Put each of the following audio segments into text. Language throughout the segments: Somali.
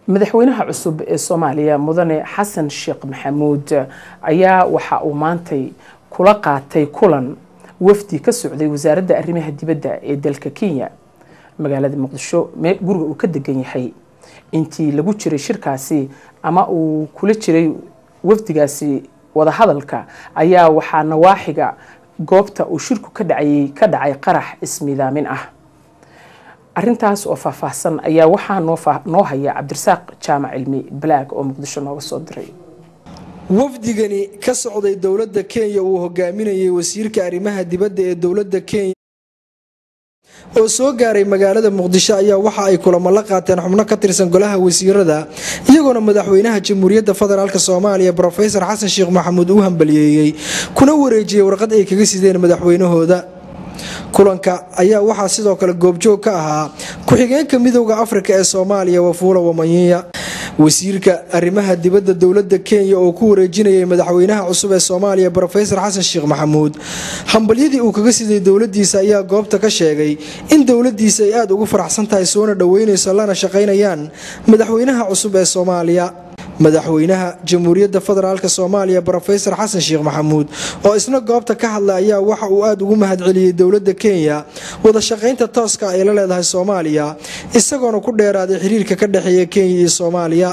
madaxweynaha cusub ee soomaaliya mudane xasan sheekh maxamuud ayaa waxa uu maantay kula qaatay kulan wafdi ka socday wasaaradda arrimaha dibadda ee dalka kenya magaalada muqdisho guriga uu ka degan yahay intii lagu jiray shirkaasi ama uu kula jiray wafdigaasi wadahadalka ayaa waxaa nawaaxiga goobta uu shirku ka dhacayay ka dhacay qarax ismidaamin ah arintaas oo faahfaahsan ayaa waxaa noo haya cabdirasaaq jaamac cilmi balaag oo muqdisho nooga soo diray wafdigani ka socday dowladda kenya uu hogaaminayay wasiirka arrimaha dibadda ee dowladda kenya oo soo gaaray magaalada muqdisho ayaa waxa ay kulamo la qaateen xubno ka tirsan golaha wasiirada iyagoona madaxweynaha jamhuuriyadda federaalk soomaaliya rofesor xasan sheekh maxamuud uu hambaliyeeyey kuna wareejiyey warqad ay kaga sideen madaxweynahooda kulanka ayaa waxaa sidoo kale goobjoog ka ahaa ku-xigeenka midowda afrika ee soomaaliya wafuula wamanyiya wasiirka arrimaha dibadda dowladda kenya oo ku wareejinayay madaxweynaha cusub ee soomaaliya rofesor xasan sheekh maxamuud hambalyadii uu kaga siday dowladiisa ayaa goobta ka sheegay in dowladiisa ay aada ugu faraxsan tahay soona dhoweynayso lana shaqaynayaan madaxweynaha cusub ee soomaaliya madaxweynaha jamhuuriyadda federaalk soomaaliya rofesor xasan sheekh maxamuud oo isna goobta ka hadlay ayaa waxa uu aada ugu mahadceliyey dowladda kenya wada shaqaynta tooska ay la leedahay soomaaliya isagoona ku dheeraaday xiriirka ka dhexeeya kenya iyo soomaaliya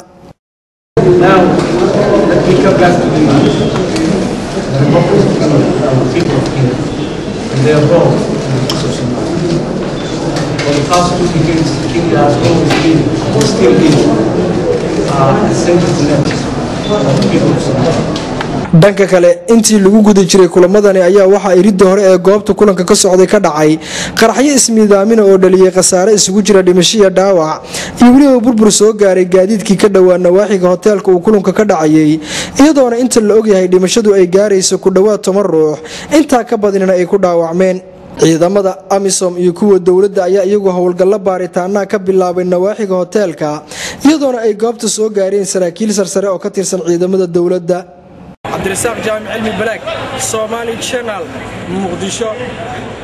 dhanka kale intii lagu guda jiray kulamadani ayaa waxaa iridda hore ee goobta kulanka ka socday ka dhacay qaraxyo ismiidaamina oo dhaliyay khasaare isugu jira dhimashiya dhaawac iyo weliba burbur soo gaaray gaadiidkii ka dhowaa nawaaxiga hoteelka uu kulanka ka dhacayay iyadoona inta la ogyahay dhimashadu ay gaarayso ku dhowaad toban ruux intaa ka badinina ay ku dhaawacmeen ciidamada amisom iyo kuwa dowladda ayaa iyagu howlgallo baaritaanaa ka bilaabay nawaaxiga hoteelka iyadoona ay goobta soo gaareen saraakiil sarsare oo ka tirsan ciidamada dowladda cabdirasaaq jaamic cilmi balaag somaali janal muqdisho